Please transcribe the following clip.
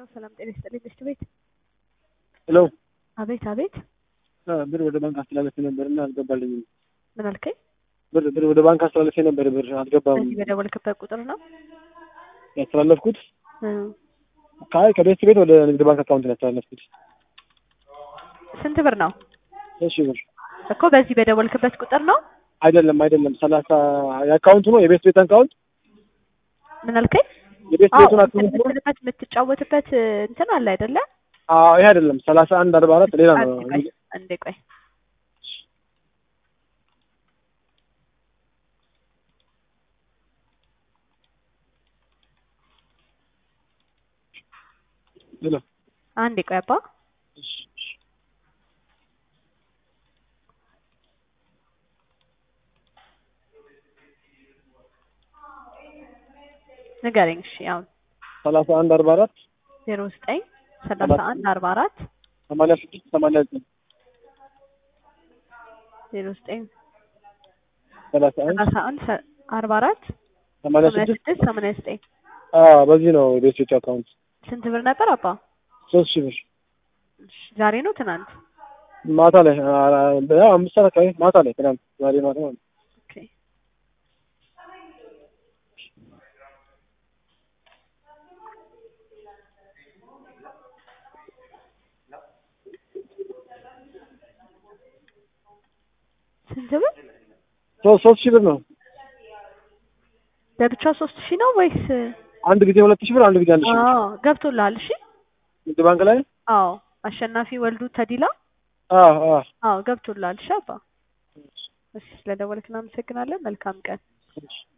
ሰላም ጤና ይስጥልኝ ምሽት ቤት ሄሎ አቤት አቤት ብር ወደ ባንክ አስተላለፌ ነበር እና አልገባልኝም። ምን አልከኝ? ብር ብር ወደ ባንክ አስተላለፌ ነበር ብር አልገባም። በዚህ በደወልክበት ቁጥር ነው? ያስተላለፍኩት እ ከአይ ከቤት ቤት ወደ ንግድ ባንክ አካውንት ነው ያስተላለፍኩት። ስንት ብር ነው እሺ ብር እኮ በዚህ በደወልክበት ቁጥር ነው? አይደለም አይደለም ሰላሳ የአካውንቱ ነው የቤት ቤት አካውንት ምን አልከኝ? የቤት አዎ ቤቱን አካውንት ነው። የምትልበት የምትጫወትበት እንትን አለ አይደለ? አዎ ይሄ አይደለም ሰላሳ አንድ አርባ አራት ሌላ ነው። አንዴ ቆይ አንዴ ቆይ ሌላ አንዴ ቆይ አባ ንገረኝ። እሺ አሁን ሰላሳ አንድ አርባ አራት ዜሮ ዘጠኝ ሰላሳ አንድ አርባ አራት ሰማንያ ስድስት ሰማንያ ዘጠኝ ዜሮ ዘጠኝ ሰላሳ አንድ ሰላሳ አንድ ሰ- አርባ አራት ሰማንያ ሰማንያ ስድስት ስድስት ሰማንያ ዘጠኝ አዎ በዚህ ነው የቤት ቤቱ አካውንት ስንት ብር ነበር አባ? ሶስት ሺህ ብር እሺ፣ ዛሬ ነው ትናንት? ማታ ላይ አ- ያው አምስት ሰዓት አካባቢ ማታ ላይ ትናንት ዛሬ ማታ ማለት ነው። ኦኬ ስንት ብር ሶስት ሶስት ሺህ ብር ነው። ለብቻ ሶስት ሺህ ነው ወይስ? አንድ ጊዜ ሁለት ሺህ ብር አንድ ጊዜ አንድ ሺህ ብር አዎ ገብቶልሃል። እሺ ንግድ ባንክ ላይ አዎ አሸናፊ ወልዱ ተዲላ አዎ አዎ አዎ ገብቶልሃል። እሺ አባ እሺ ስለደወልክ እናመሰግናለን። መልካም ቀን። እሺ